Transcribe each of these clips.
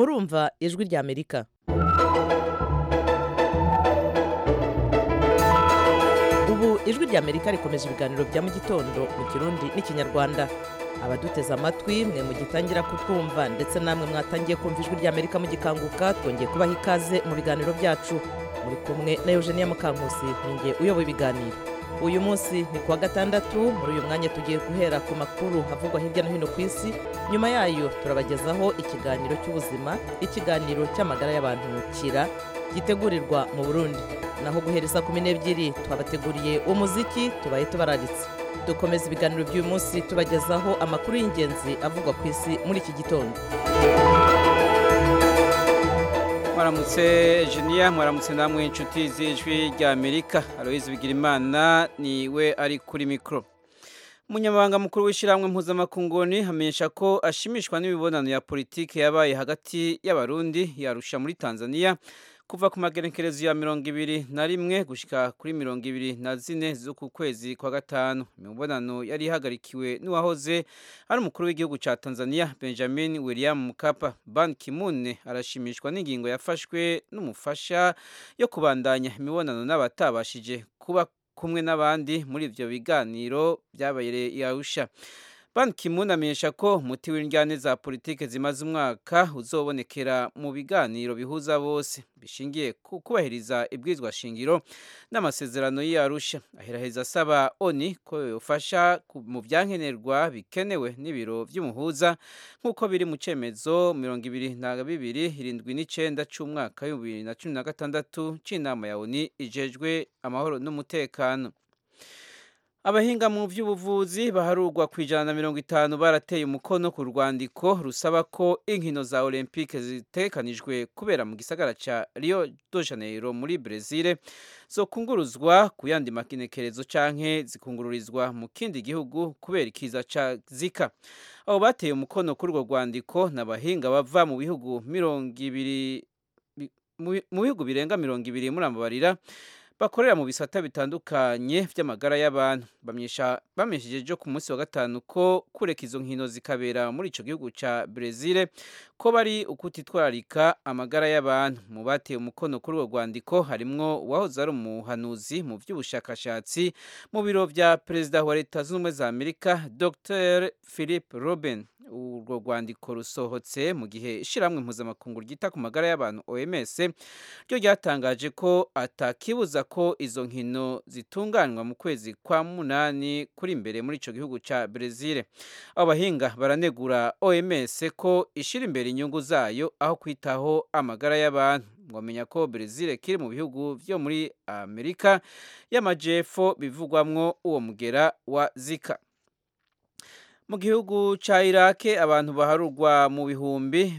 murumva ijwi rya amerika ubu ijwi rya amerika rikomeje ibiganiro bya mu gitondo mu kirundi n'ikinyarwanda abaduteze amatwi mwe mugitangira kutwumva ndetse namwe mwatangiye kumva ijwi rya amerika mugikanguka twongeye kubaha ikaze mu biganiro byacu muri kumwe na eugenia mukankusi ninjye uyoboye ibiganiro uyu munsi ni kuwa gatandatu muri uyu mwanya tugiye guhera ku makuru havugwa hirya no hino ku isi nyuma yayo turabagezaho ikiganiro cy'ubuzima ikiganiro cy'amagara y'abantu kira gitegurirwa mu burundi naho guhereza kumi n'ebyiri twabateguriye umuziki tubaye tubararitse dukomeza ibiganiro by'uyu munsi tubagezaho amakuru y'ingenzi avugwa ku isi muri iki gitondo mwaramutse jeniya mwaramutse namwe inshuti z'ijwi rya amerika aloyizi bigirimana niwe ari kuri mikoro umunyamabanga mukuru w'ishyirahamwe mpuzamakunguni hamenyesha ko ashimishwa n'imibonano ya politiki yabaye hagati y'abarundi yarusha muri tanzania kuva ku magenekerezo ya mirongo ibiri na rimwe gushyika kuri mirongo ibiri na zine z'uku kwezi kwa gatanu imibonano yari ihagarikiwe n'uwahoze ari umukuru w'igihugu cya tanzania benjamin william mukapa ban kimune arashimishwa n'ingingo yafashwe n'umufasha yo kubandanya imibonano n'abatabashije kuba kumwe n'abandi muri ibyo biganiro byabaye yarusha Ban Ki-moon amenyesha ko umuti w'indyane za politike zimaze umwaka uzobonekera mu biganiro bihuza bose bishingiye ku kubahiriza ibwirizwa shingiro n'amasezerano y'Arusha aheraheza asaba ONI ko yofasha mu byankenerwa bikenewe n'ibiro by'umuhuza nk'uko biri mu cemezo mirongo ibiri na bibiri irindwi n'icenda c'umwaka w'ibihumbi bibiri na cumi na gatandatu c'inama ya ONI ijejwe amahoro n'umutekano abahinga mu by'ubuvuzi baharurwa ku ijana na mirongo itanu barateye umukono ku rwandiko rusaba ko inkino za olympique zitekanijwe kubera mu gisagara cya rio de janeiro muri brezil zokunguruzwa ku yandi makinekerezo canke zikungururizwa mu kindi gihugu kubera ikiza ca zika abo bateye umukono kuri urwo rwandiko ni abahinga bava mu bihugu mirongo ibiri mu bihugu birenga mirongo ibiri muri amabarira bakorera mu bisata bitandukanye by'amagara y'abantu bamenyesheje ku munsi wa gatanu ko kureka izo nkino zikabera muri icyo gihugu cya brezil ko bari ukutitwararika amagara y'abantu mu bateye umukono kuri urwo rwandiko harimwo uwahoze ari umuhanuzi mu by'ubushakashatsi mu biro bya perezida wa leta zunze ubumwe za amerika dr philip robin urwo rwandiko rusohotse mu gihe ishyirahamwe mpuzamakungu ryita ku magara y'abantu oms ryo ryatangaje ko atakibuza ko izo nkino zitunganywa mu kwezi kwa munani kuri imbere muri icyo gihugu cya brezil abo bahinga baranegura oms ko ishyira imbere inyungu zayo aho kwitaho amagara y'abantu mwamenya ko brezil kiri mu bihugu byo muri amerika y'amajyepfo bivugwamwo uwo mugera wa zika mu gihugu cya irake abantu baharurwa mu bihumbi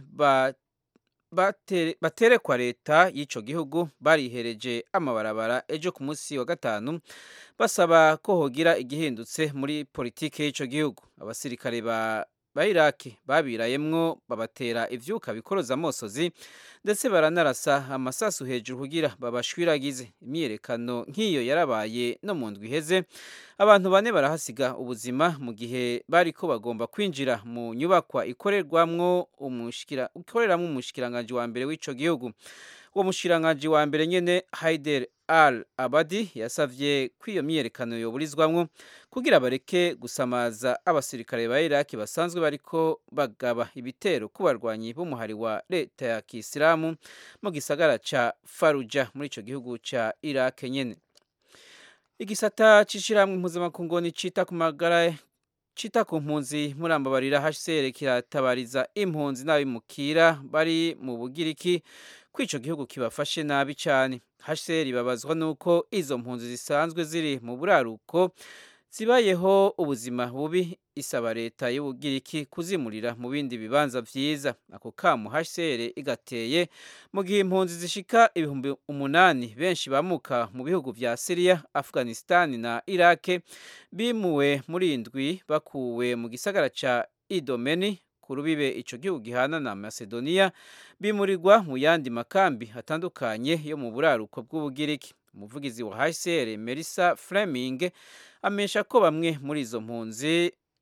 baterekwa leta y'icyo gihugu barihereje amabarabara ejo ku munsi wa gatanu basaba ko hogira igihindutse muri politiki y'icyo gihugu abasirikare ba iraki babirayemwo babatera ibyuka bikoroza amosozi ndetse baranarasa amasasu hejuru kugira babashwiragize imyiyerekano nk'iyo yarabaye no mu ndwi iheze abantu bane barahasiga ubuzima mu gihe bari ko bagomba kwinjira mu nyubakwa ikorerwamwo ikoreramo umushikiranganji wa mbere w'icyo gihugu uwo mushikiranganji wa mbere nyine Haider al abadi yasavye ko iyo myiyerekano yoburizwamwo kugira bareke gusamaza abasirikare ba iraki basanzwe bariko bagaba ibitero ku barwanyi b'umuhari wa leta ya kisilamu mu gisagara ca faruja muri ico gihugu ca iraki nyene igisata c'ishirahamwe mpuzamakungu cita ku magara cita ku mpunzi murambabarira hcr kiratabariza impunzi n'abimukira bari mu bugiriki ko ico gihugu kibafashe nabi cyane hcr babazwa nuko izo mpunzi zisanzwe ziri mu buraruko zibayeho ubuzima bubi isaba leta y'ubugiriki kuzimurira mu bindi bibanza vyiza ako kamu hcr igateye mu gihe impunzi zishika ibihumbi umunani benshi bamuka mu bihugu vya Syria, Afghanistan na Iraq bimuwe muri indwi bakuwe mu gisagara ca Idomeni ku rubibe ico gihugu gihana na Macedonia bimurirwa mu yandi makambi atandukanye yo mu buraruko bw'ubugiriki umuvugizi wa HCR Melissa Fleming amesha ko bamwe muri izo mpunzi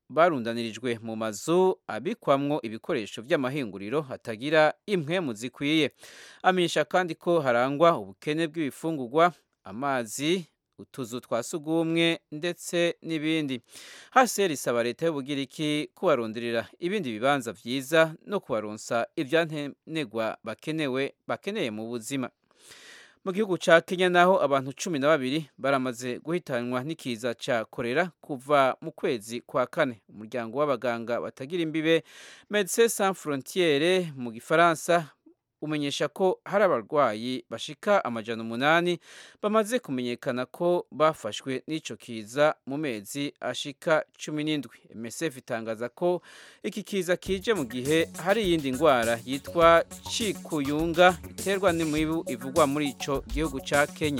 barundanirijwe mu mazu abikwamwo ibikoresho by'amahinguriro hatagira impwemu zikwiye amenyesha kandi ko harangwa ubukene bw'ibifungurwa amazi utuzu twa sugumwe ndetse n'ibindi hasi risaba leta y'ubugiriki kubaronderera ibindi bibanza vyiza no kubaronsa ivyantenegwa bakenewe bakeneye mu buzima mu gihugu ca Kenya naho abantu cumi na babiri baramaze guhitanwa n'ikiza ca korera kuva mu kwezi kwa kane umuryango w'abaganga batagira imbibe Médecins Sans Frontières mu gifaransa umenyesha ko hari abarwayi bashika amajana umunani bamaze kumenyekana ko bafashwe n'ico kiza mu mezi ashika cumi n'indwi MSF itangaza ko iki kiza kije mu gihe hari iyindi ndwara yitwa cikuyunga iterwa n'imibu ivugwa muri ico gihugu ca Kenya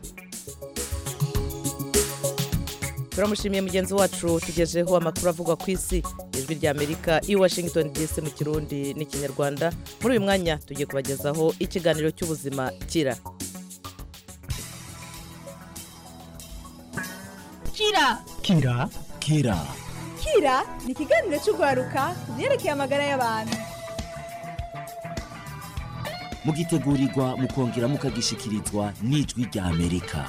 turamushimiye mugenzi wacu tugejeho amakuru avugwa ku isi ijwi rya amerika i washington dc mu kirundi n'ikinyarwanda muri uyu mwanya tugiye kubagezaho ikiganiro cy'ubuzima kira kira kira kira kira ni ikiganiro cy'urwaruka ku byerekeye amagara y'abantu mugitegurirwa mukongera mukagishikirizwa n'ijwi rya amerika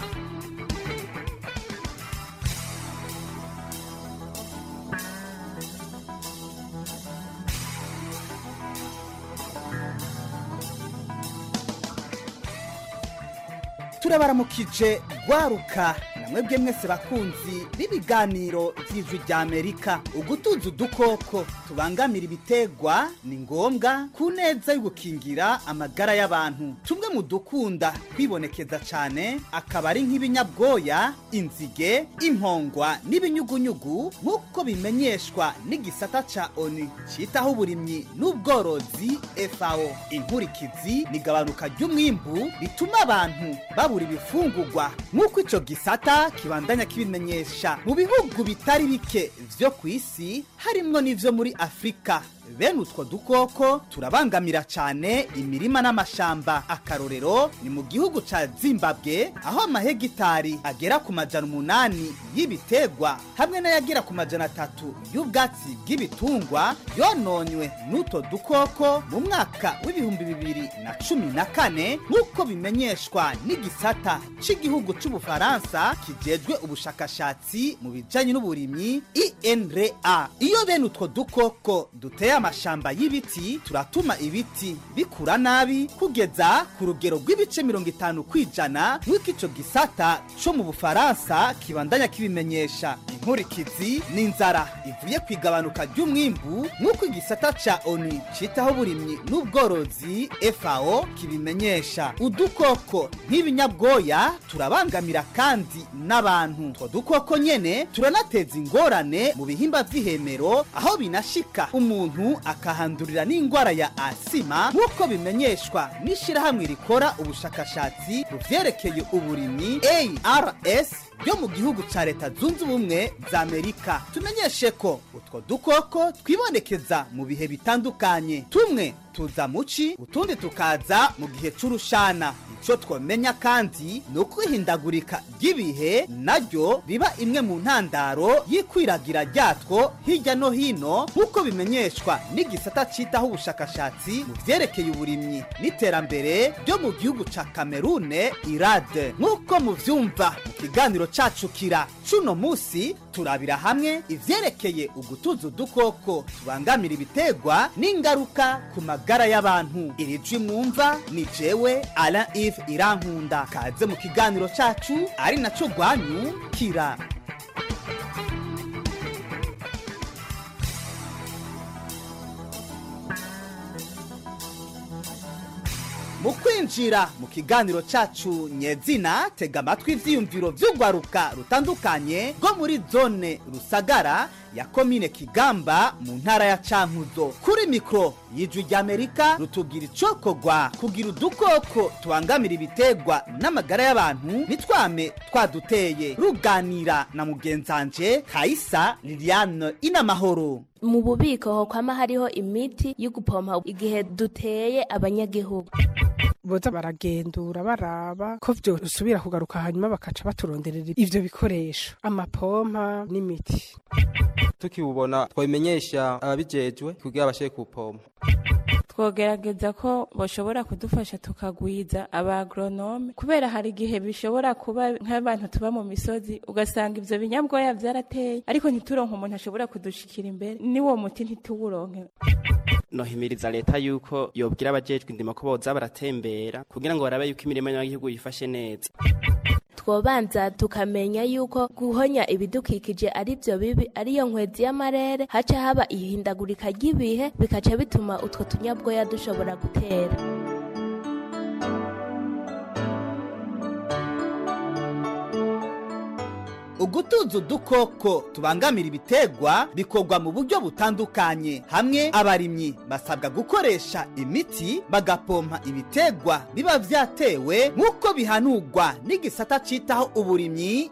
turabaramukije rwaruka namwebwe mwese bakunzi b'ibiganiro by'ijwi rya amerika ugutuza udukoko tubangamira ibitegwa ni ngombwa ku neza yo gukingira amagara y'abantu tumwe mu dukunda kwibonekeza cyane akaba ari nk'ibinyabwoya inzige impongwa n'ibinyugunyugu nk'uko bimenyeshwa n'igisata ca oni cyitaho uburimyi n'ubworozi fao inkurikizi ni gabanuka ry'umwimbu rituma abantu babura ibifungurwa nk'uko ico gisata kibandanya kibimenyesha mu bihugu bitari bike vyo ku isi harimwo n'ivyo muri afurika bene utwo dukoko turabangamira cyane imirima n'amashamba akarorero ni mu gihugu ca zimbabwe aho amahegitari agera ku majana umunani y'ibitegwa hamwe n'ayagera ku majana atatu y'ubwatsi bw'ibitungwa yononywe n'utwo dukoko mu mwaka w'ibihumbi bibiri na cumi na kane nk'uko bimenyeshwa n'igisata cy'igihugu c'ubufaransa kijejwe ubushakashatsi mu bijanye n'uburimyi inra iyo bene utwo dukoko duteye amashamba y'ibiti turatuma ibiti bikura nabi kugeza ku rugero rw'ibice mirongo itanu ku ijana nk'uko ico gisata co mu bufaransa kibandanya kibimenyesha inkurikizi ni inzara ivuye ku igabanuka ry'umwimbu nk'uko igisata ca oni citaho uburimyi n'ubworozi fao kibimenyesha udukoko nk'ibinyabwoya turabangamira kandi n'abantu utwo dukoko nyene turanateza ingorane mu bihimba vy'ihemero aho binashika umuntu akahandurira n'indwara ya asima nk'uko bimenyeshwa n'ishirahamwe rikora ubushakashatsi mu vyerekeye uburimyi ars ryo mu gihugu ca leta zunze ubumwe za amerika tumenyeshe ko utwo dukoko twibonekeza mu bihe bitandukanye tumwe tuza muci utundi tukaza mu gihe c'urushana ico twomenya kandi ni ukwihindagurika ry'ibihe naryo biba imwe mu ntandaro y'ikwiragira ryatwo hirya no hino nk'uko bimenyeshwa n'igisata citaho ubushakashatsi mu vyerekeye uburimyi n'iterambere ryo mu gihugu ca kamerune irade nk'uko muvyumva mu kiganiro cacu kira cuno musi turabira hamwe ivyerekeye ugutuza udukoko tubangamira ibitegwa n'ingaruka ku magara y'abantu iri jwi mwumva ni jewe alain ive irankunda kaze mu kiganiro cacu ari naco rwanyu kira mu kwinjira mu kiganiro cacu nyezina tega amatwi ivyiyumviro vy'urwaruka rutandukanye rwo muri zone rusagara ya komine kigamba mu ntara ya cankuzo kuri mikoro y'ijwi ry'amerika rutubwira icokorwa kugira udukoko tubangamira ibitegwa n'amagara y'abantu nitwame twaduteye ruganira na mugenzanje kaisa liliane inamahoro mu bubiko kwama hariho imiti yo gupompa igihe duteye abanyagihugu boza baragendura baraba ko vyosubira kugaruka hanyuma bakaca baturonderera ivyo bikoresho amapompa n'imiti tukiwubona twabimenyesha ababijejwe kugira bashe kupompa twogerageza ko bashobora kudufasha tukagwiza abagoronome kubera hari igihe bishobora kuba nk'abantu tuba mu misozi ugasanga ibyo binyabwoya byarateye ariko ntituronke umuntu ashobora kudushikira imbere n'uwo muti ntituwuronke nohimiriza leta yuko yobwira abajejwe indimo ko boza baratembera kugira ngo barabe yuko imirimo y'abanyagihugu yifashe neza twobanza tukamenya yuko guhonya ibidukikije ari byo bibi ariyo nkwezi y'amarere haca haba ihindagurika ry'ibihe bikaca bituma utwo tunyabwoya dushobora gutera ugutuza udukoko tubangamira ibitegwa bikorwa mu buryo butandukanye hamwe abarimyi basabwa gukoresha imiti bagapompa ibitegwa biba vyatewe nk'uko bihanurwa n'igisata citaho uburimyi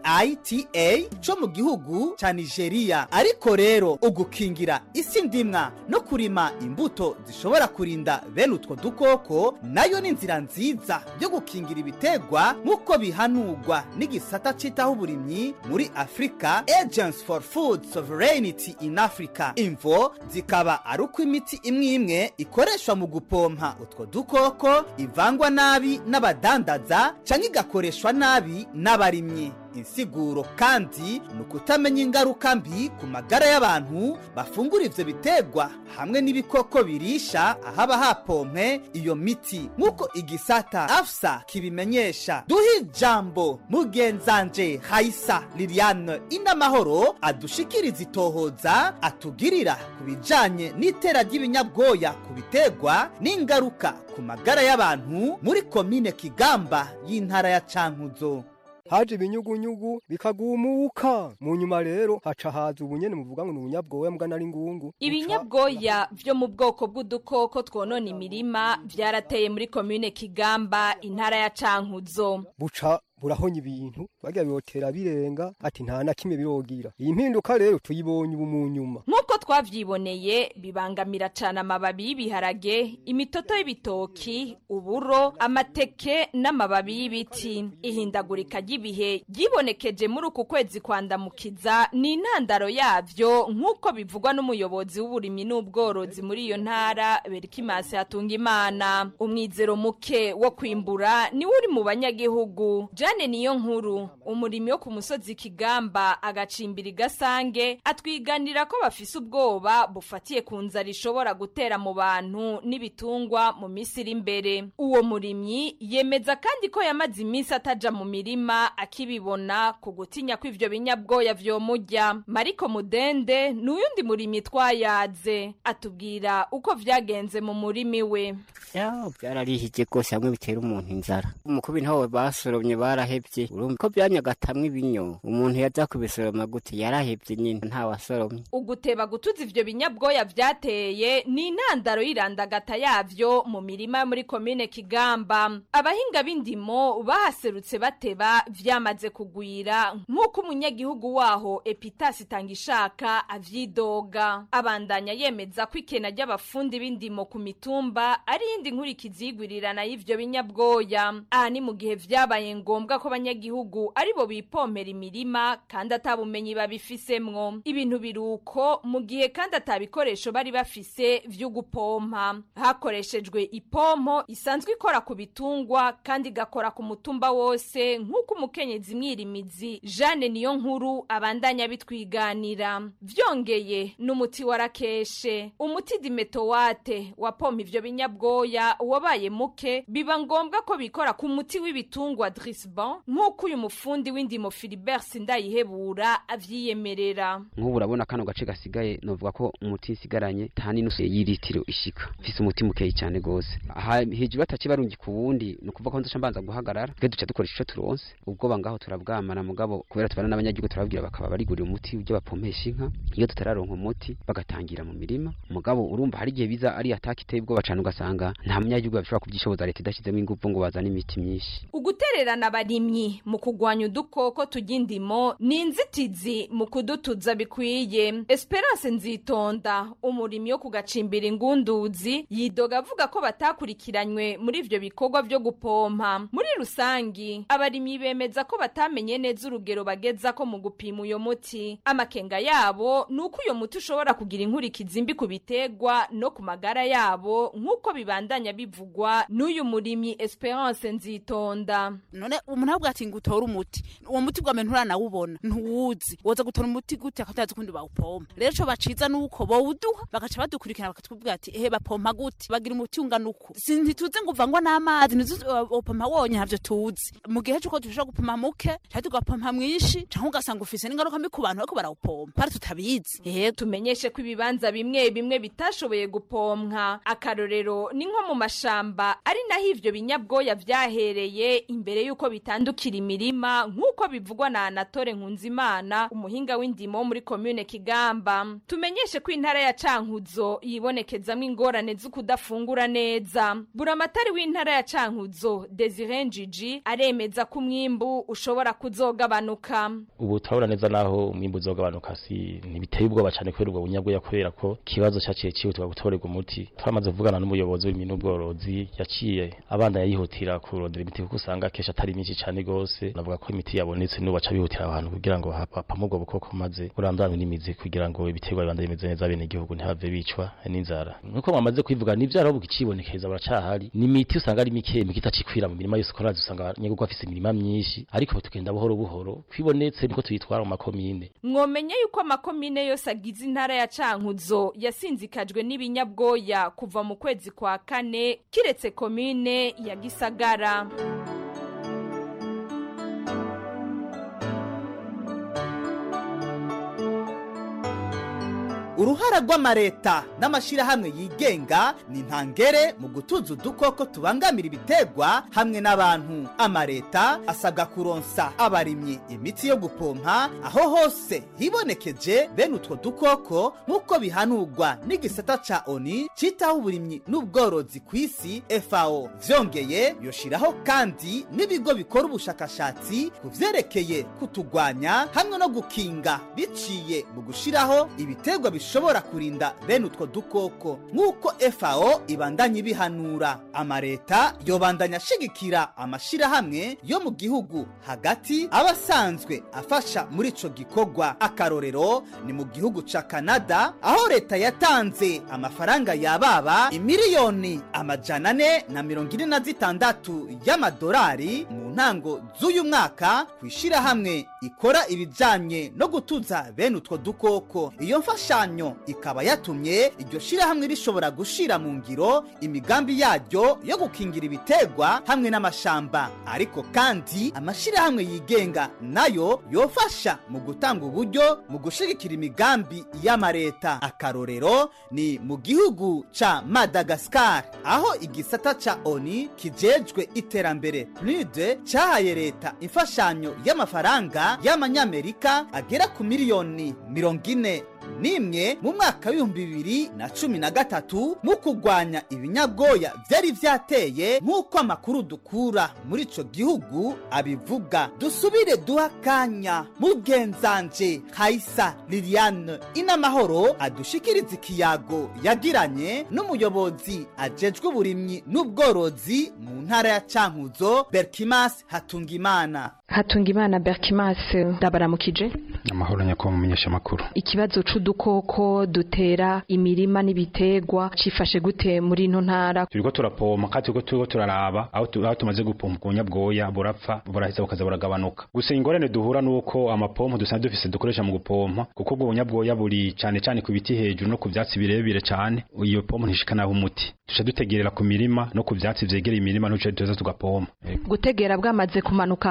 iita co mu gihugu ca nigeria ariko rero ugukingira isi ndimwa no kurima imbuto zishobora kurinda bene utwo dukoko nayo ni inzira nziza yo gukingira ibitegwa nk'uko bihanurwa n'igisata citaho uburimyi muri afurika agents for food sovereignty in africa imvo zikaba ari uko imiti imwe imwe ikoreshwa mu gupompa utwo dukoko ivangwa nabi n'abadandaza cyangwa igakoreshwa nabi n'abarimyi insiguro kandi ni ukutamenya ingaruka mbi ku magara y'abantu bafungura ivyo bitegwa hamwe n'ibikoko birisha ahaba hapompe iyo miti nk'uko igisata afsa kibimenyesha duhe ijambo mugenzanje hayisa liliane inamahoro adushikiriza itohoza atugirira ku bijanye n'itera ry'ibinyabwoya ku bitegwa n'ingaruka ku magara y'abantu muri komine kigamba y'intara ya cankuzo haje ibinyugunyugu bikagumuka mu nyuma rero haca haza ubunyene muvuga ngo ni ubunyabwoya mbwa nari ngungu ibinyabwoya vyo mu bwoko bw'udukoko twonona imirima vyarateye muri komine kigamba intara ya cankuzo buca burahonya ibintu bagira bibotera birenga ati nta na kimwe birogira iyi mpinduka rero tuyibonye ubu mu nyuma nk'uko twavyiboneye bibangamira cane amababi y'ibiharage imitoto y'ibitoki uburo amateke n'amababi y'ibiti ihindagurika ry'ibihe ryibonekeje muri uku kwezi kwandamukiza ni intandaro yavyo nk'uko bivugwa n'umuyobozi w'uburimyi n'ubworozi muri iyo ntara berikimasi hatunga imana umwizero muke wo kwimbura niwe uri mu banyagihugu Jane niyo nkuru umurimi wo ku musozi Kigamba agacimbira igasange atwiganira ko bafise ubwoba bufatiye ku nzara ishobora gutera mu bantu n'ibitungwa mu minsi iri imbere uwo murimyi yemeza kandi ko yamaze iminsi ataja mu mirima akibibona ku gutinya ko ivyo binyabwoya vyomurya Mariko Mudende ni uyundi murimyi twayaze atubwira uko vyagenze mu murimi we byararihije rwose hamwe bitera umuntu inzara umukubi ntawe basoromye barahebye urumva ko byanyagatamwe ibinyo umuntu yaza kubisoroma gute yarahebye nyine ntawasoromye uguteba gutuza ivyo binyabwoya vyateye ni intandaro y'irandagata yavyo mu mirima yo muri komine kigamba abahinga b'indimo bahaserutse bateba vyamaze kugwira nk'uko umunyagihugu waho epitasi itangishaka avyidoga abandanya yemeza ko ikena ry'abafundi b'indimo ku mitumba ari iyindi nkurikizi y'igwirirana y'ivyo binyabwoya aha ni mu gihe vyabaye ngombwa ko abanyagihugu aribo bipompera imirima kandi atabumenyi babifisemwo ibintu biruko mu gihe kandi atabikoresho bari bafise vyo gupompa hakoreshejwe ipompo isanzwe ikora ku bitungwa kandi igakora ku mutumba wose nk'uko umukenyezi mwirimizi Jeanne niyo nkuru abandanya bitwiganira vyongeye n'umuti warakeshe umuti dimetowate wapompa ivyo binyabwoya wabaye muke biba ngombwa ko bikora ku muti w'ibitungwa Drisban nk'uko uyu mufundi w'indimo Philibert Sindayihebura avyiyemerera nk'ubu urabona kano gace gasigaye novuga ko umuti nsigaranye nta n'inusu y'iritiro ishika mfise umuti mukeyi cyane gose aha hejuru bataci barungi ku wundi ni ukuvuga ko nzoca mbanza guhagarara twe duca dukoresha ico turonse ubwoba ngaho turabwamana mugabo kubera tubana n'abanyagihugu turababwira bakaba barigurira umuti ujya bapompesha inka iyo tutararonka umuti bagatangira mu mirima mugabo urumva hari igihe biza ari ataka iteye ubwoba cane ugasanga nta munyagihugu bashobora kuvyishoboza leta idashizemo inguvu ngo bazane imiti myinshi ugutererana abarimyi mu kugwanya udukoko turya indimo ni inzitizi mu kudutuza bikwiye esperance nzitonda umurimyi wo kugacimbira ingunduzi yidoga avuga ko batakurikiranywe muri ivyo bikorwa vyo gupompa muri rusangi abarimyi bemeza ko batamenye neza urugero bageza ko mu gupima uyo muti amakenga yabo ni uko uyo muti ushobora kugira inkurikizi mbi ku biterwa no ku magara yabo nk'uko bibandanya bivugwa n'uyu murimyi esperance nzitonda none umuntu avuga ati ngo utore umuti uwo muti bwa muntu uranawubona ntuwuzi woza gutora umuti gute akatazi ukundi bawupompa rero ico baciza nuko bowuduha bagaca badukurikirana bakatubwira ati ehe bapompa gute bagira umuti ungana uku ntituzi ngo uvangwa n'amazi ntituzi upompa wonye ntavyo tuzi mu gihe c'uko dushobora gupompa muke canke tugapompa mwinshi canke ugasanga ufise n'ingaruka mbi ku bantu bariko barawupompa bari tutabizi ehe tumenyeshe ko ibibanza bimwe bimwe bitashoboye gupompwa akarorero ni nko mu mashamba ari naho ivyo binyabwoya vyahereye imbere y'uko bitandukira imirima nk'uko bivugwa na anatole nkunzimana umuhinga w'indimo wo muri komune kigamba tumenyeshe ko intara ya cankuzo yibonekezamwo ingorane z'ukudafungura neza buramatari w'intara ya cankuzo desire njiji aremeza ko umwimbu ushobora kuzogabanuka ubu turabona neza naho umwimbu uzogabanuka si ntibiteye ubwoba cyane kubera ubwo bunyabwoya kubera ko ikibazo cyaciye cyihutirwa gutorerwa umuti twamaze kuvugana n'umuyobozi w'ibintu n'ubworozi yaciye abana yayihutira kurondera imiti kuko usanga akenshi atari myinshi cyane rwose navuga ko imiti yabonetse n'ubu baca bihutira ahantu kugira ngo hapapamo ubwo bukoko maze burandurane n'imizi kugira ngo ibiterwa bibande bimeze neza bene igihugu ntihave bicwa n'inzara nk'uko mwamaze kwivuga ni ivyaro bukicibonekeza baracahari ni imiti usanga ari mike mike itacikwira mu mirima yose ukorazi usanga abanyagurwa bafise imirima myinshi ariko tugenda buhoro buhoro kwibonetse niko tuyitwara mu makomine mwomenye yuko amakomine yose agize intara ya cankuzo yasinzikajwe n'ibinyabwoya kuva mu kwezi kwa kane kiretse komine ya gisagara uruhara rw'amareta n'amashyirahamwe yigenga ni ntangere mu gutuza udukoko tubangamira ibiterwa hamwe n'abantu amareta asabwa kuronsa abarimyi imiti yo gupompa aho hose hibonekeje bene utwo dukoko nk'uko bihanurwa n'igisata ca oni citaho uburimyi n'ubworozi ku isi fao vyongeye yoshiraho kandi n'ibigo bikora ubushakashatsi ku vyerekeye kutugwanya hamwe no gukinga biciye mu gushiraho ibiterwa bishobora kurinda bene utwo dukoko nk'uko fao ibandanya ibihanura amareta yobandanya ashigikira amashirahamwe yo mu gihugu hagati aba asanzwe afasha muri ico gikorwa akarorero ni mu gihugu ca kanada aho leta yatanze amafaranga yababa imiliyoni amajana ane na mirongo ine na zitandatu y'amadolari mu ntango z'uyu mwaka ku ishirahamwe ikora ibijanye no gutuza bene utwo dukoko iyo mfashanyo ikaba yatumye iryo shirahamwe rishobora gushira mu ngiro imigambi yaryo yo gukingira ibiterwa hamwe n'amashamba ariko kandi amashirahamwe yigenga nayo yofasha mu gutanga uburyo mu gushigikira imigambi y'amareta akarorero ni mu gihugu ca madagasikari aho igisata ca oni kijejwe iterambere pnude cyahaye leta imfashanyo y'amafaranga y'amanyamerika agera ku miliyoni mirongo ine nimwe mu mwaka w'ibihumbi bibiri na cumi na gatatu mu kurwanya ibinyabwoya byari vyateye nk'uko amakuru dukura muri ico gihugu abivuga dusubire duha akanya mugenzanje kaisa liliane inamahoro adushikiriza ikiyago yagiranye n'umuyobozi ajejwe uburimyi n'ubworozi mu ntara ya cankuzo berkimas hatungimana hatungimana berkimas ndabaramukije amahoro nyakubahwa mumenyesha amakuru ikibazo c'udukoko dutera imirima n'ibiterwa cifashe gute muri ino ntara turiko turapompa kandi turiko turiko turaraba aho tu- aho tumaze gupompa ubunyabwoya burapfa buraheza bukaza buragabanuka gusa ingorane duhura nuko amapompo dusanzwe dufise dukoresha mu gupompa kuko ubwo bunyabwoya buri cane cane ku biti hejuru no ku vyatsi birebire cane iyo pompo ntishikanaho umuti duca dutegerera ku mirima no ku vyatsi vyegereye imirima n'uco tuza tugapompa gutegera bwamaze kumanuka hasi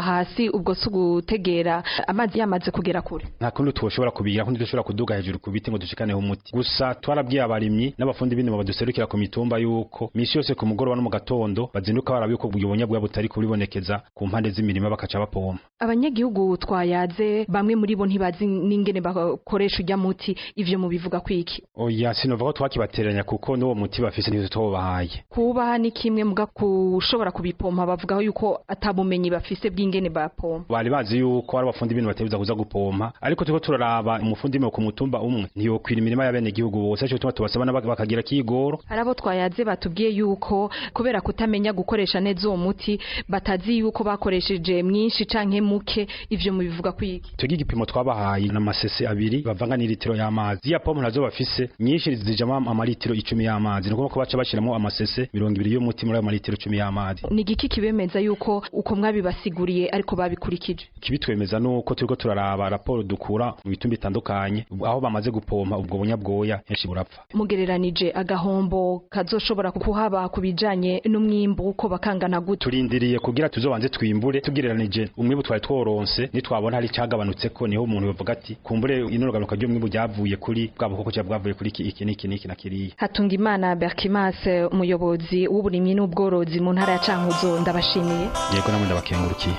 ubwo si ugutegera amazi yamaze kugera kure nta kundi twoshobora kubigira kundi dushobora kuduga hejuru ku biti ngo dushikaneho umuti gusa twarabwiye abarimyi n'abafundi b'indimo baduserukira ku mitumba yuko misi yose ku mugoroba no mu gatondo bazinduka baraba yuko ubwo bunyabwoya butari kubibonekeza ku mpande z'imirima bakaca bapompa abanyagihugu twayaze bamwe muri bo ntibazi n'ingene bakoresha ujya muti ivyo mubivuga kwiki oya sinova ko twakibateranya kuko n'uwo muti bafise ntizo twobahaye kubaha ni kimwe muga kushobora kubipompa bavugaho yuko atabumenyi bafise bw'ingene bapompa bari bazi yuko ari abafundi b'indimo batebuza kuza gupompa ariko turiko turaraba umufundi w'indimo ku mutumba umwe ntiyokwira imirima y'abenegihugu bose arico gituma tubasaba nabo bakagira kigoro hari abo twayaze batubwiye yuko kubera kutamenya gukoresha neza uwo muti batazi yuko bakoresheje mwinshi canke muke ivyo mubivuga kwiki twebwe igipimo twabahaye n'amasese abiri bavanga n'ilitiro y'amazi ya pompo nazo bafise nyinshi zijamo amalitiro icumi y'amazi ni ukuvuga ko baca bashyiramo amasese mirongo ibiri y'umuti muri ayo malitiro icumi y'amazi ni igiki kibemeza yuko uko mwabibasiguriye ariko babikurikije kibitwemeza nuko turiko turaraba raporo dukura mu bitumba bitandukanye aho bamaze gupompa ubwo bunyabwoya henshi burapfa mugereranije agahombo kazoshobora kuhaba ku bijanye n'umwimbu uko bakangana gute turindiriye kugira tuzobanze twimbure tugereranije umwimbu twari tworonse nitwabona hari cyagabanutse ko niho umuntu bavuga ati kumbure inoganuka ry'umwimbu ryavuye kuri bwa bukoko cyangwa bwavuye kuri iki iki n'iki n'iki na kiriya Hatungimana Berkimas umuyobozi w'uburimyi n'ubworozi mu ntara ya Cankuzo ndabashimiye yego namwe ndabakengurukiye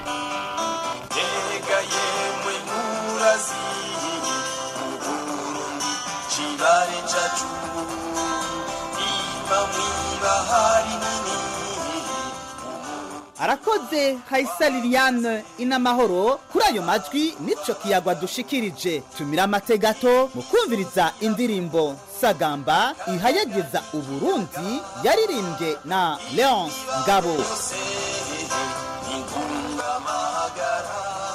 chibare chacu ima mwibahari nini arakoze hayisa liliane inamahoro kuri ayo majwi nico kiyagwa dushikirije tumira amategato mu kumviriza indirimbo sagamba ihayageza uburundi yaririmbye na leonce ngabo inkungamahagara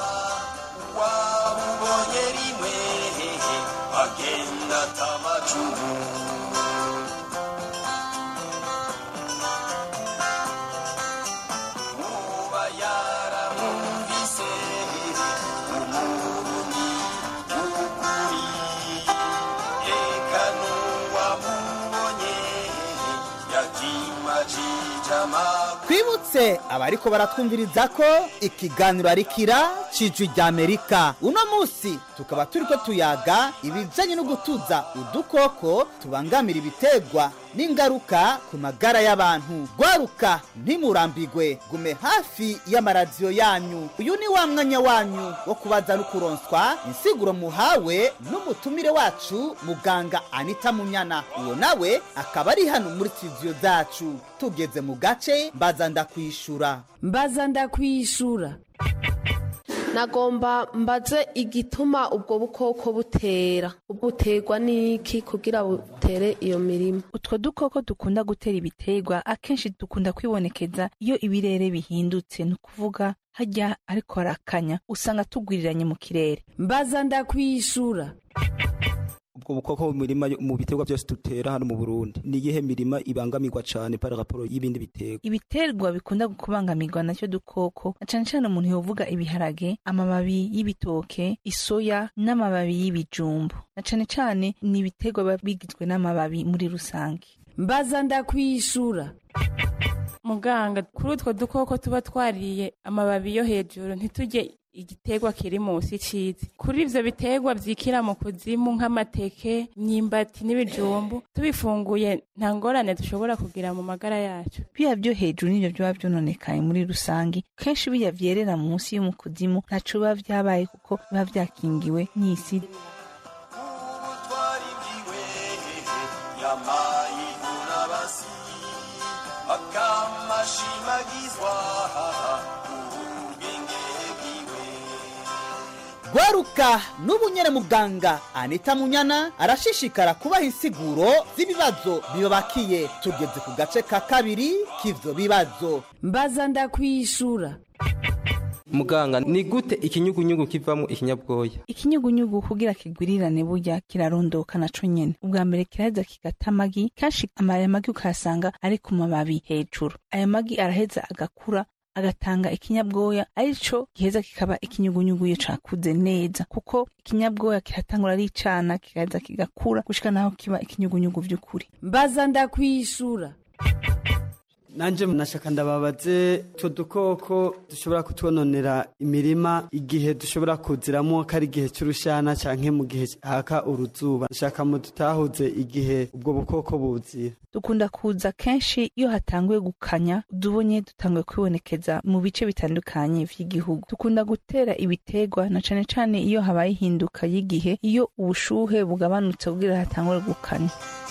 wabubonye rimwe agenda tamacumu uba yaramwumvise umurundi w'ukuri eka n'uwamubonye yakimajije amakuru twibutse abariko baratwumviriza ko ikiganiro ari kira cijwi rya amerika uno munsi tukaba turiko tuyaga ibijanye no gutuza udukoko tubangamira ibitegwa n'ingaruka ku magara y'abantu gwaruka ntimurambigwe gume hafi y'amaradiyo yanyu uyu ni wa mwanya wanyu wo kubaza no kuronswa insiguro muhawe n'umutumire wacu muganga anita munyana uwo nawe akaba ari hano muri studio zacu tugeze mu gace mbaza ndakwishura mbaza ndakwishura nagomba mbaze igituma ubwo bukoko butera buterwa n'iki kugira butere iyo mirima utwo dukoko dukunda gutera ibiterwa akenshi dukunda kwibonekeza iyo ibirere bihindutse ni ukuvuga hajya ariko harakanya usanga tugwiriranye mu kirere mbaza ndakwishura ubwo bukoko mu mirima yo- mu biterwa byose dutera hano mu Burundi ni iyihe mirima ibangamirwa cyane par rapport y'ibindi biterwa ibiterwa bikunda kubangamirwa nacyo dukoko na cane cane umuntu yovuga ibiharage amababi y'ibitoke isoya n'amababi y'ibijumbu na cane cane ni ibiterwa biba bigizwe n'amababi muri rusange mbaza ndakwishura muganga kuri utwo dukoko tuba twariye amababi yo hejuru ntitujye igiterwa kiri munsi cizi kuri ivyo biterwa vyikira mu kuzimu nk'amateke imyimbati n'ibijumbu tubifunguye nta ngorane dushobora kugira mu magara yacu biya byo hejuru nivyo biba vyononekaye muri rusange kenshi biya vyerera munsi y'umukuzimu ntaco biba vyabaye kuko biba vyakingiwe n'isi yamayivuna basi akamashimagizwa ubwenge bwiwe gwaruka n'ubu nyene muganga anita munyana arashishikara kubaha insiguro z'ibibazo bibabakiye tugeze ku gace ka kabiri k'ivyo bibazo mbaza ndakwishura muganga ni gute ikinyugunyugu kivamo ikinyabwoya ikinyugunyugu kugira kigwirirane burya kirarondoka naco nyene ubwa mbere kiraheza kigata amagi kenshi aya magi ukayasanga ari ku mababi hejuru aya magi araheza agakura agatanga ikinyabwoya arico giheza kikaba ikinyugunyugu iyo cakuze neza kuko ikinyabwoya kiratangura ari icana kigaheza kigakura gushika naho kiba ikinyugunyugu vy'ukuri mbaza ndakwishura nanje nashaka ndababaze utwo dukoko dushobora kutwononera imirima igihe dushobora kuziramo ko ari igihe cy'urushana canke mu gihe haka uruzuba nshaka mu dutahuze igihe ubwo bukoko buzira dukunda kuza kenshi iyo hatanguye gukanya udubonye dutanguye kwibonekeza mu bice bitandukanye vy'igihugu dukunda gutera ibiterwa na cane cane iyo habaye ihinduka y'igihe iyo ubushuhe bugabanutse kugira hatangure gukanya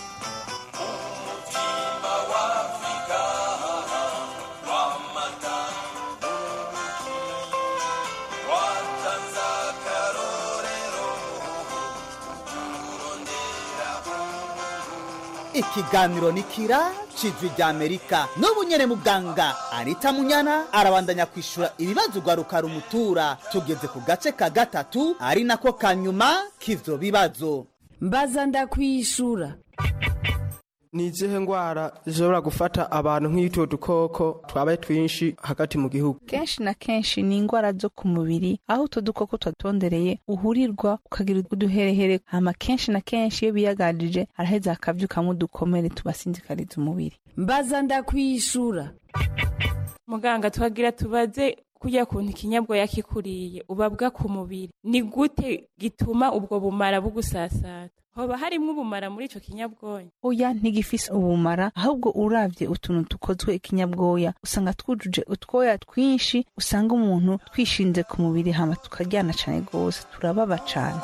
ikiganiro ni kira cijwi rya amerika n'ubu nyene muganga anita munyana arabandanya kwishura ibibazo ugwaruka rumutura tugeze ku gace ka gatatu ari nako kanyuma k'ivyo bibazo mbaza ndakwishura ni izihe ndwara zishobora gufata abantu nk'utwo dukoko twabaye twinshi hagati mu gihugu kenshi na kenshi ni ingwara zo ku mubiri aho utwo dukoko twatondereye uhurirwa ukagira uduherehere hama kenshi na kenshi iyo biyagarije araheza hakavyukamwo udukomere tubasinzikariza umubiri mbaza ndakwishura muganga twagira tubaze kurya kuntu ikinyabwoya kikuriye ubabwa ku mubiri ni gute gituma ubwo bumara bugusasata hoba harimwo ubumara muri ico kinyabwoya oya ntigifise ubumara ahubwo uravye utuntu dukozwe ikinyabwoya usanga twujuje utwoya twinshi usanga umuntu twishinze ku mubiri hama tukaryana cane gose turababa cane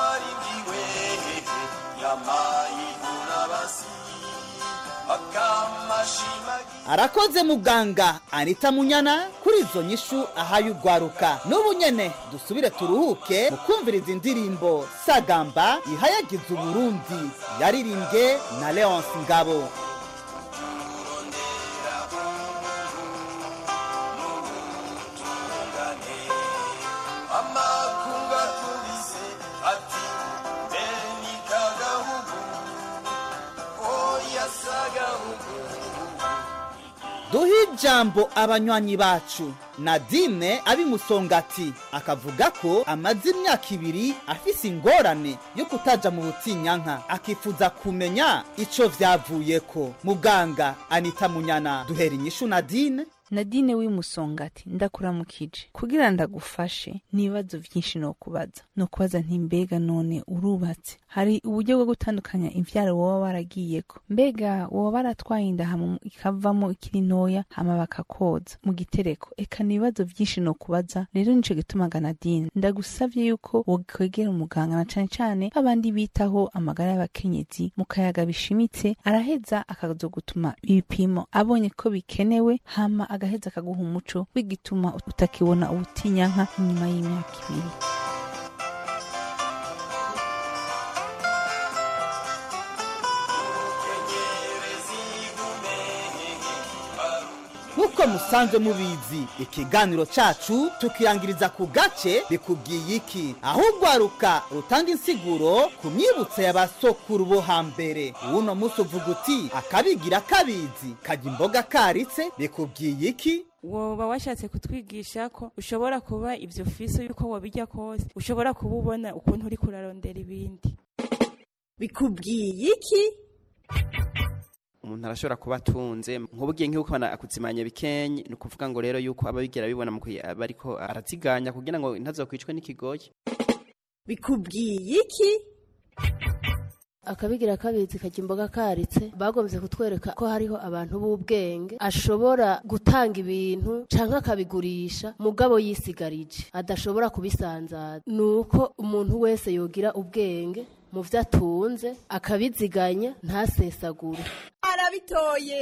arakoze muganga anita munyana kuri izo nyishu ahaye ugwaruka n'ubu nyene dusubire turuhuke mu kumviriza indirimbo sagamba ihayagiza uburundi yaririmbwe na leonce ngabo amakunga tubise ati beni kagahugu oya sagahugu duhe ijambo abanywanyi bacu nadine abimusongati akavuga ko amaze imyaka ibiri afise ingorane yo kutaja mu butinyanka akifuza kumenya ico vyavuyeko muganga anita munyana duhera inyishu nadine nadine w'imusongati ndakuramukije kugira ndagufashe n'ibibazo vyinshi nokubaza nokubaza nti mbega none urubatse hari uburyo bwo gutandukanya imvyaro woba waragiyeko mbega woba baratwaye inda hama ikavamo ikiri ntoya hama bakakoza mu gitereko eka n'ibibazo vyinshi nokubaza rero nico gitumaga nadine ndagusavye yuko wokwegera umuganga na cane cane babandi bitaho amagara y'abakenyezi mu kayaga bishimitse araheza akazogutuma ibipimo abonye ko bikenewe hama agaheza akaguha umuco w'igituma utakibona ubutinyanka inyuma y'imyaka ibiri nk'uko musanzwe mubizi ikiganiro cacu tukirangiriza ku gace bikubwiye iki aho ugwaruka rutanga insiguro ku myibutso y'abasokuru bo hambere uno musi uvuga uti akabigira kabizi kajya imboga karitse bikubwiye iki woba washatse kutwigisha ko ushobora kuba ivyo ufise yuko wobirya kose ushobora kuba ubona ukuntu uri kurarondera ibindi bikubwiye iki umuntu arashobora kuba atunze nk'ubugiye nk'uko akuzimanya bikenye ni ukuvuga ngo rero yuko aba bigera bibona mu gihe aba ariko araziganya kugira ngo ntazokwicwe n'ikigoyi bikubwiye iki akabigira kabizi kajya imboga karitse bagombye kutwereka ko hariho abantu b'ubwenge ashobora gutanga ibintu canke akabigurisha mugabo yisigarije adashobora kubisanzaza ni uko umuntu wese yogira ubwenge mu vyo atunze akabiziganya ntasesagure arabitoye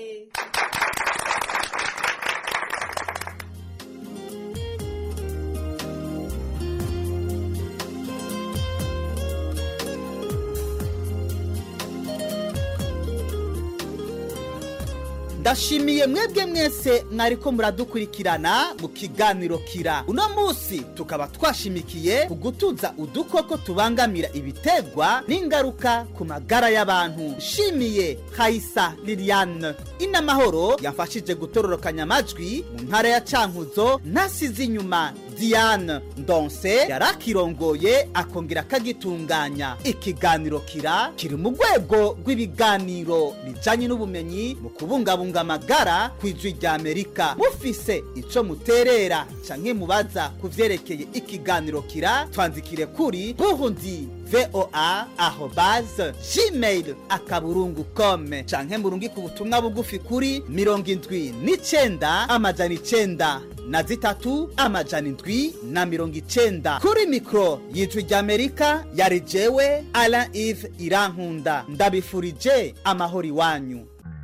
ndashimiye mwebwe mwese mwariko muradukurikirana mu kiganiro kira uno munsi tukaba twashimikiye ku gutuza udukoko tubangamira ibiterwa n'ingaruka ku magara y'abantu nshimiye hayisa liliane inamahoro yamfashije gutororokanya amajwi mu ntara ya cankuzo ntasize inyuma diane ndonse yarakirongoye akongera akagitunganya ikiganiro kira kiri mu rwego rw'ibiganiro bijanye n'ubumenyi mu kubungabunga amagara ku ijwi rya amerika mufise ico muterera canke mubaza ku vyerekeye ikiganiro kira twandikire kuri burundi voa arobase gmail akaburungu kome canke murungike ubutumwa bugufi kuri mirongo indwi n'icenda amajana icenda na zitatu amajana indwi na mirongo icenda kuri mikoro y'ijwi ry'amerika yari jewe alain ive irankunda ndabifurije amahoro iwanyu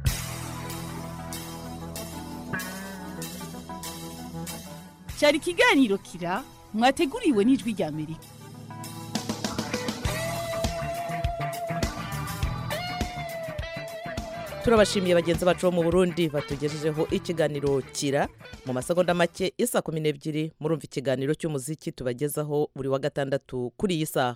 cyari ikiganiro kira mwateguriwe n'ijwi rya amerika turabashimiye bagenzi bacu bo mu burundi batugejejeho ikiganiro kira mu masegonda make isa kumi n'ebyiri murumva ikiganiro cy'umuziki tubagezaho buri wa gatandatu kuri iyi saha